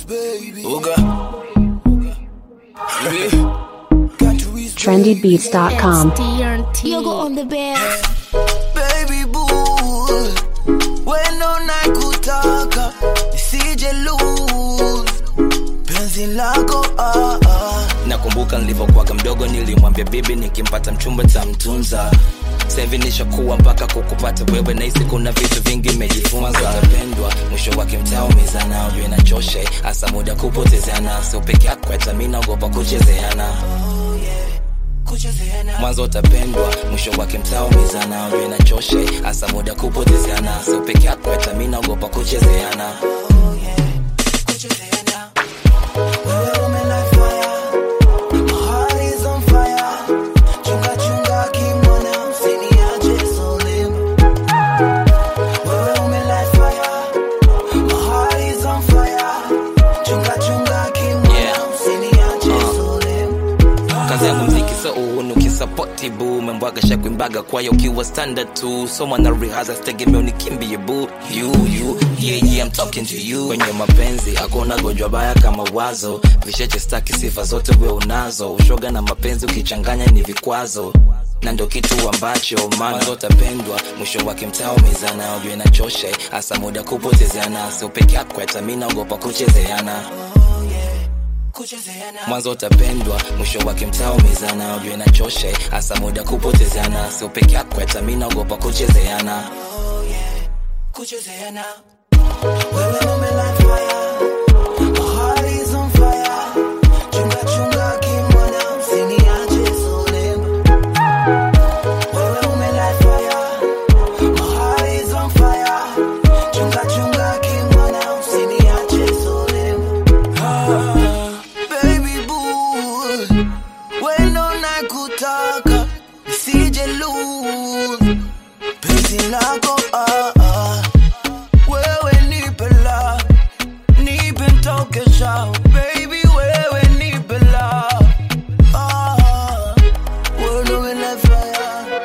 Uga. trendybeats.com. Yogo on the bed. Baby boo, wendo nakutaka nisije lose penzi lako ah, ah. nakumbuka nilivyokuwaga mdogo nilimwambia bibi nikimpata mchumba tamtunza sahivi nishakuwa mpaka kukupata wewe nahisi kuna vitu vingi mejifunza tapendwa mwisho wake mtaumizana ujue nachoshe hasa muda kupotezeana sio peke yako hata mi naogopa kuchezeana mwanzo utapendwa mwisho wake mtaumizana ujue nachoshe hasa muda kupotezeana sio peke yako hata mi naogopa kuchezeana Wewe umelight fire, my heart is on fire. Chunga chunga kimwana, usiniache solema. Wewe umelight fire, my heart is on fire. Chunga chunga kimwana, Yeah. usiniache Uh. solema. kazi yangu mziki so uhunu kisapoti bu membwaga shakuimbaga kwayo ukiwa standard tu so mwana rehaza sitegemeo nikimbie bu you you yeah yeah I'm talking to you kwenye mapenzi hakuna gonjwa baya kama wazo visheche staki sifa zote we unazo ushoga na mapenzi ukichanganya ni vikwazo na ndo kitu ambacho mwanzo utapendwa mwisho wake mtaumizana ujue nachoshe hasa muda kupotezeana sio peke yako hata mi naogopa kuchezeana Kuchezeana. mwanzo utapendwa mwisho wake mtaumizana ujue nachoshe hasa muda kupotezeana sio peke yako hata mi naogopa kuchezeana kuchezeana wewe umelight fire my heart is on fire chunga chunga kimwana usiniache solema wewe umelight fire my heart is on fire chunga chunga kimwana usiniache solema ah, baby boo wendo nakutaka nisije lose penzi lako ah, ah. wewe nipe la nipe ntokesha baby wewe nipe la ah, wewe ndo umelight fire.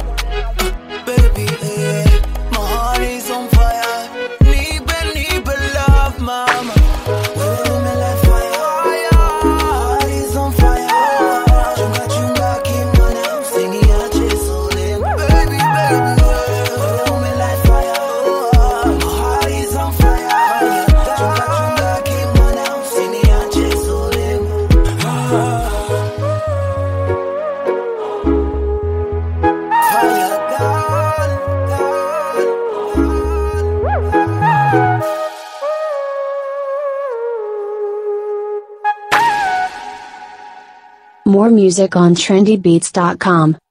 Baby, eh, my heart is on fire. Nipe, nipe love, mama. Wewe umelight fire. My heart is on fire. Chunga, chunga, kimwana, usiniache solema. Baby, baby, wewe umelight fire. My heart is on fire. Chunga, chunga, kimwana, usiniache solema. Fire, girl, girl, girl. More music on trendybeats.com.